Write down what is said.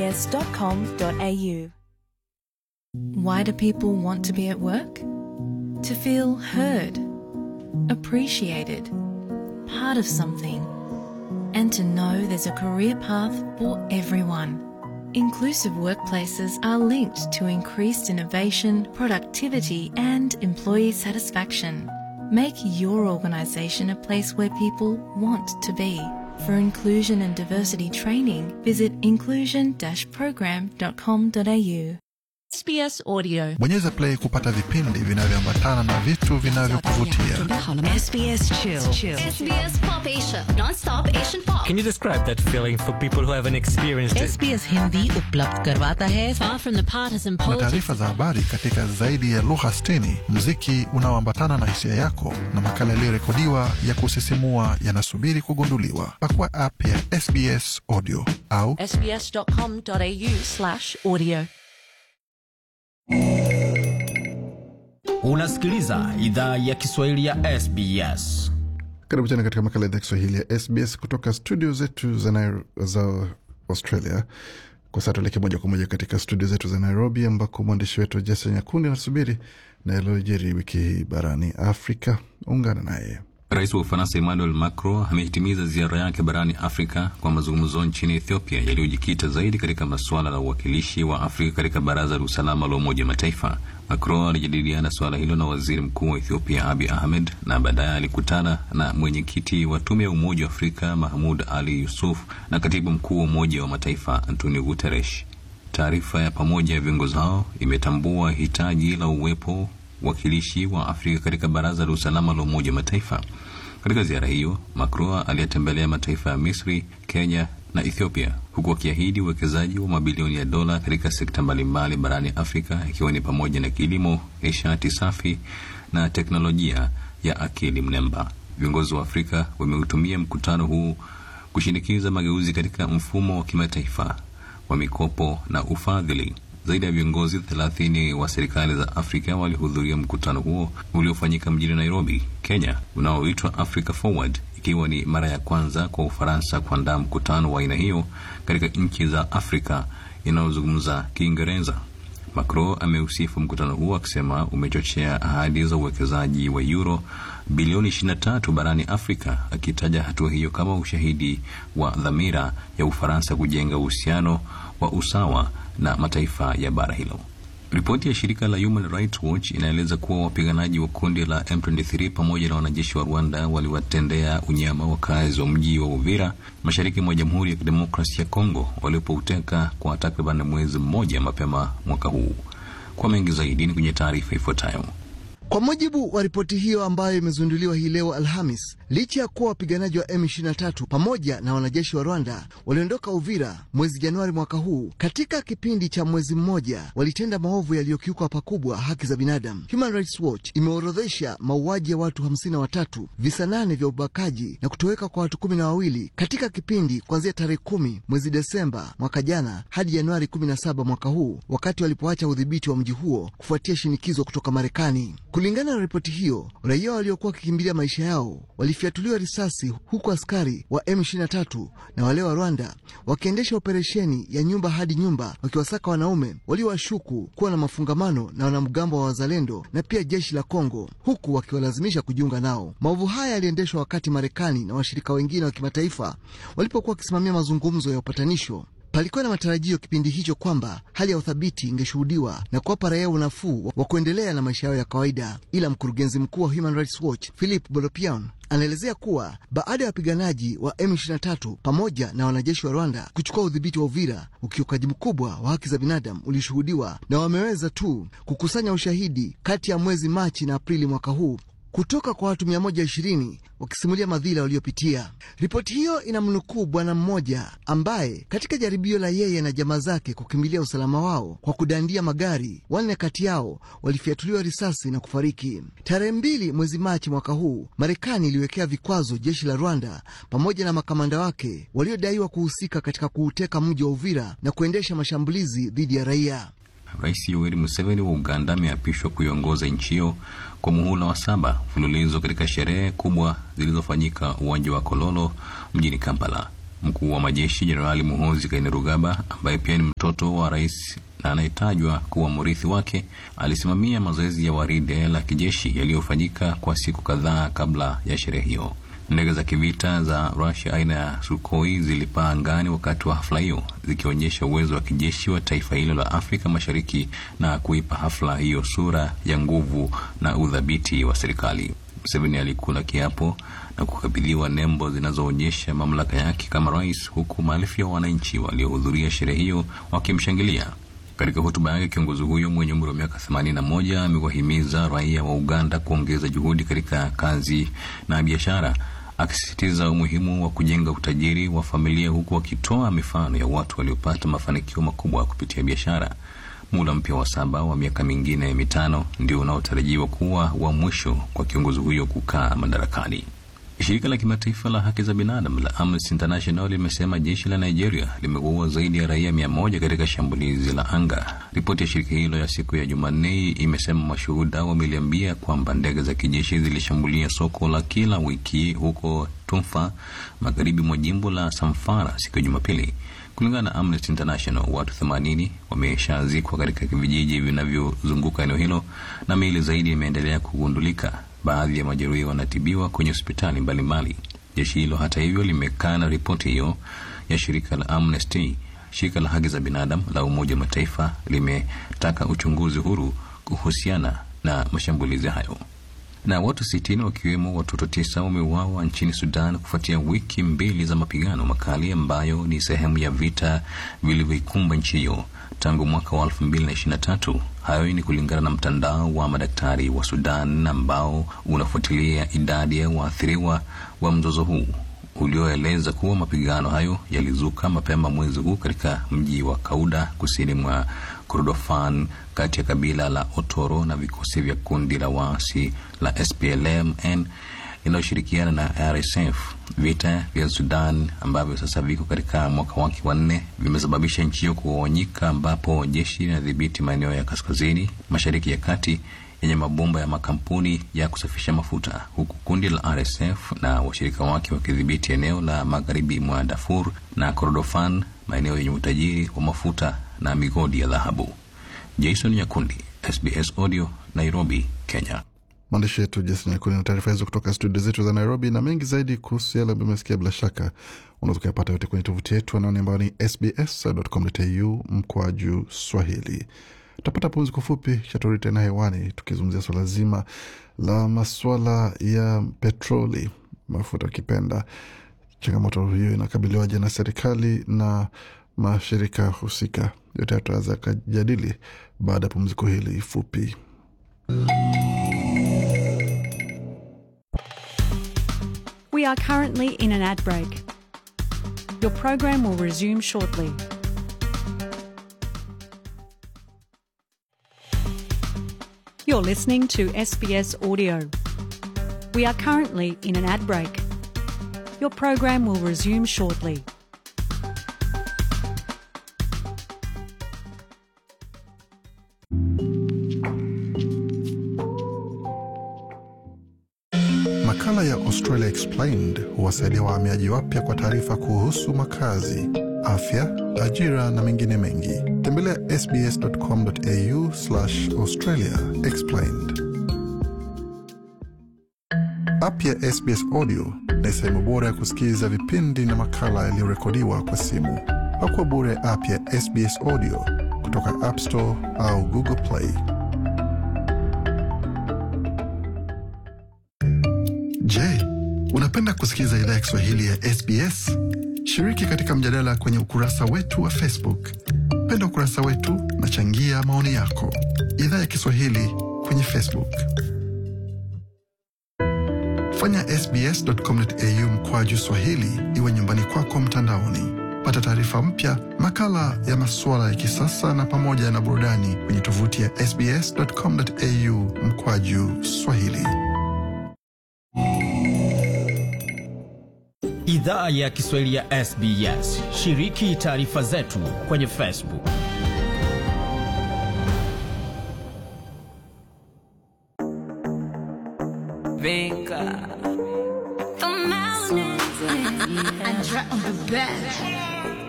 sbs.com.au. Why do people want to be at work? To feel heard, appreciated, part of something, and to know there's a career path for everyone. Inclusive workplaces are linked to increased innovation, productivity, and employee satisfaction. Make your organisation a place where people want to be. For inclusion and diversity training, visit inclusion-program.com.au. SBS Audio. Bonyeza play kupata vipindi vinavyoambatana na vitu vinavyokuvutia. SBS Chill. SBS Pop Asia, non-stop Asian pop. Can you describe that feeling for people who haven't experienced it? SBS Hindi उपलब्ध करवाता है far from the partisan Na politics. taarifa za habari katika zaidi ya lugha 60, muziki unaoambatana na hisia yako na makala yaliyorekodiwa ya kusisimua yanasubiri kugunduliwa. Pakua app ya SBS Audio au sbs.com.au slash audio. Unasikiliza idhaa ya Kiswahili ya SBS. Karibu tena katika makala ya Kiswahili ya SBS kutoka studio zetu za, Nairo, za Australia. Kwa sasa tuelekee moja kwa moja katika studio zetu za Nairobi, ambako mwandishi wetu Jason Nyakundi anasubiri na yaliyojiri wiki hii barani Afrika. Ungana naye. Rais wa Ufaransa Emmanuel Macron amehitimiza ziara yake barani Afrika kwa mazungumzo nchini Ethiopia yaliyojikita zaidi katika masuala la uwakilishi wa Afrika katika Baraza la Usalama la Umoja wa Mataifa. Macron alijadiliana suala hilo na waziri mkuu wa Ethiopia Abiy Ahmed na baadaye alikutana na mwenyekiti wa tume ya Umoja wa Afrika Mahmud Ali Yusuf na katibu mkuu wa Umoja wa Mataifa Antonio Guterres. Taarifa ya pamoja ya viongozi hao imetambua hitaji la uwepo wakilishi wa Afrika katika Baraza la Usalama la Umoja wa Mataifa. Katika ziara hiyo, Macron aliyetembelea mataifa ya Misri, Kenya na Ethiopia, huku akiahidi uwekezaji wa mabilioni ya dola katika sekta mbalimbali barani Afrika, ikiwa ni pamoja na kilimo, nishati safi na teknolojia ya akili mnemba. Viongozi wa Afrika wameutumia mkutano huu kushinikiza mageuzi katika mfumo wa kimataifa wa mikopo na ufadhili. Zaidi ya viongozi thelathini wa serikali za Afrika walihudhuria mkutano huo uliofanyika mjini Nairobi, Kenya, unaoitwa Africa Forward, ikiwa ni mara ya kwanza kwa Ufaransa kuandaa mkutano wa aina hiyo katika nchi za Afrika inayozungumza Kiingereza. Macron ameusifu mkutano huo akisema umechochea ahadi za uwekezaji wa euro bilioni 23 barani Afrika, akitaja hatua hiyo kama ushahidi wa dhamira ya Ufaransa kujenga uhusiano wa usawa na mataifa ya bara hilo. Ripoti ya shirika la Human Rights Watch inaeleza kuwa wapiganaji wa kundi la M23 pamoja na wanajeshi wa Rwanda waliwatendea unyama wakazi wa mji wa Uvira mashariki mwa Jamhuri ya Kidemokrasia ya Kongo walipouteka kwa takriban mwezi mmoja mapema mwaka huu. Kwa mengi zaidi ni kwenye taarifa ifuatayo. Kwa mujibu wa ripoti hiyo ambayo imezinduliwa hii leo Alhamis, licha ya kuwa wapiganaji wa M23 pamoja na wanajeshi wa Rwanda waliondoka Uvira mwezi Januari mwaka huu, katika kipindi cha mwezi mmoja walitenda maovu yaliyokiuka pakubwa haki za binadamu. Human Rights Watch imeorodhesha mauaji ya watu hamsini na watatu, visa nane vya ubakaji na kutoweka kwa watu kumi na wawili katika kipindi kuanzia tarehe kumi mwezi Desemba mwaka jana hadi Januari 17 mwaka huu, wakati walipoacha udhibiti wa mji huo kufuatia shinikizo kutoka Marekani. Kulingana na ripoti hiyo, raia waliokuwa wakikimbilia maisha yao walifyatuliwa risasi, huku askari wa M23 na wale wa Rwanda wakiendesha operesheni ya nyumba hadi nyumba, wakiwasaka wanaume waliowashuku kuwa na mafungamano na wanamgambo wa Wazalendo na pia jeshi la Kongo, huku wakiwalazimisha kujiunga nao. Maovu haya yaliendeshwa wakati Marekani na washirika wengine wa kimataifa walipokuwa wakisimamia mazungumzo ya upatanisho. Palikuwa na matarajio kipindi hicho kwamba hali ya uthabiti ingeshuhudiwa na kuwapa raia unafuu wa kuendelea na maisha yao ya kawaida, ila mkurugenzi mkuu wa Human Rights Watch Philip Bolopian anaelezea kuwa baada ya wapiganaji wa M23 pamoja na wanajeshi wa Rwanda kuchukua udhibiti wa Uvira, ukiukaji mkubwa wa haki za binadamu ulishuhudiwa na wameweza tu kukusanya ushahidi kati ya mwezi Machi na Aprili mwaka huu kutoka kwa watu 120 wakisimulia madhila waliopitia. Ripoti hiyo inamnukuu bwana mmoja ambaye katika jaribio la yeye na jamaa zake kukimbilia usalama wao kwa kudandia magari, wanne kati yao walifyatuliwa risasi na kufariki. Tarehe mbili mwezi Machi mwaka huu, Marekani iliwekea vikwazo jeshi la Rwanda pamoja na makamanda wake waliodaiwa kuhusika katika kuuteka mji wa Uvira na kuendesha mashambulizi dhidi ya raia. Rais Yoweri Museveni wa Uganda ameapishwa kuiongoza nchi hiyo kwa muhula wa saba mfululizo katika sherehe kubwa zilizofanyika uwanja wa Kololo mjini Kampala. Mkuu wa majeshi Jenerali Muhoozi Kainerugaba, ambaye pia ni mtoto wa rais na anayetajwa kuwa mrithi wake, alisimamia mazoezi ya waride la kijeshi yaliyofanyika kwa siku kadhaa kabla ya sherehe hiyo. Ndege za kivita za Russia aina ya Sukhoi zilipaa angani wakati wa hafla hiyo, zikionyesha uwezo wa kijeshi wa taifa hilo la Afrika Mashariki na kuipa hafla hiyo sura ya nguvu na udhabiti wa serikali. Museveni alikula kiapo na kukabidhiwa nembo zinazoonyesha mamlaka yake kama rais, huku maelfu ya wananchi waliohudhuria sherehe hiyo wakimshangilia. Katika hotuba yake, kiongozi huyo mwenye umri wa miaka 81 amewahimiza raia wa Uganda kuongeza juhudi katika kazi na biashara, akisisitiza umuhimu wa kujenga utajiri wa familia, huku akitoa mifano ya watu waliopata mafanikio makubwa kupitia biashara. Muda mpya wa saba wa miaka mingine mitano ndio unaotarajiwa kuwa wa mwisho kwa kiongozi huyo kukaa madarakani. Shirika la kimataifa la haki za binadamu la Amnesty International limesema jeshi la Nigeria limeua zaidi ya raia mia moja katika shambulizi la anga. Ripoti ya shirika hilo ya siku ya Jumanne imesema mashuhuda wameliambia kwamba ndege za kijeshi zilishambulia soko la kila wiki huko Tumfa, magharibi mwa jimbo la Samfara siku ya Jumapili. Kulingana na Amnesty International, watu 80 wameshazikwa katika vijiji vinavyozunguka eneo hilo na miili zaidi imeendelea kugundulika. Baadhi ya majeruhi wanatibiwa kwenye hospitali mbalimbali. Jeshi hilo hata hivyo limekana ripoti hiyo ya shirika la Amnesty. Shirika la haki za binadamu la Umoja wa Mataifa limetaka uchunguzi huru kuhusiana na mashambulizi hayo. Na watu sitini wakiwemo watoto tisa wameuawa nchini Sudan kufuatia wiki mbili za mapigano makali ambayo ni sehemu ya vita vilivyoikumba nchi hiyo tangu mwaka wa 2023. Hayo ni kulingana na mtandao wa madaktari wa Sudan ambao unafuatilia idadi ya waathiriwa wa mzozo huu ulioeleza kuwa mapigano hayo yalizuka mapema mwezi huu katika mji wa Kauda kusini mwa Kordofan kati ya kabila la Otoro na vikosi vya kundi la waasi la SPLM-N inayoshirikiana na RSF. Vita vya Sudan ambavyo sasa viko katika mwaka wake wa nne vimesababisha nchi hiyo kugawanyika, ambapo jeshi linadhibiti maeneo ya kaskazini mashariki ya kati yenye mabomba ya makampuni ya kusafisha mafuta, huku kundi la RSF na washirika wake wakidhibiti eneo la magharibi mwa Darfur na Kordofan, maeneo yenye utajiri wa mafuta na migodi ya dhahabu. Jason Nyakundi, SBS Audio, Nairobi, Kenya. Mwandishi wetu Jason Nyakuni na taarifa hizo kutoka studio zetu za Nairobi, na mengi zaidi kuhusu yale ambayo umesikia, bila shaka unaweza ukayapata yote kwenye tovuti yetu anaoni ambayo ni sbs.com.au mkwaju Swahili. Tutapata pumziko fupi, kisha turudi tena hewani tukizungumzia swala zima la maswala ya petroli, mafuta ukipenda. Changamoto hiyo inakabiliwaje na serikali na mashirika husika? Yote tutaweza kujadili baada ya pumziko hili fupi. We are currently in an ad break. Your program will resume shortly. You're listening to SBS Audio. We are currently in an ad break. Your program will resume shortly. Makala ya Australia Explained huwasaidia wahamiaji wapya kwa taarifa kuhusu makazi, afya, ajira na mengine mengi. Tembelea sbs.com.au Australia Explained. App ya SBS Audio ni sehemu bora ya kusikiliza vipindi na makala yaliyorekodiwa kwa simu. Pakua bure app ya SBS Audio kutoka App Store au Google Play. Je, unapenda kusikiliza idhaa ya Kiswahili ya SBS? Shiriki katika mjadala kwenye ukurasa wetu wa Facebook. Penda ukurasa wetu na changia maoni yako. Idhaa ya Kiswahili kwenye Facebook. Fanya sbs.com.au mkwaju swahili iwe nyumbani kwako mtandaoni. Pata taarifa mpya, makala ya masuala ya kisasa na pamoja na burudani kwenye tovuti ya sbs.com.au mkwaju swahili. Idhaa ya Kiswahili ya SBS. Shiriki taarifa zetu kwenye Facebook. The mountains. best.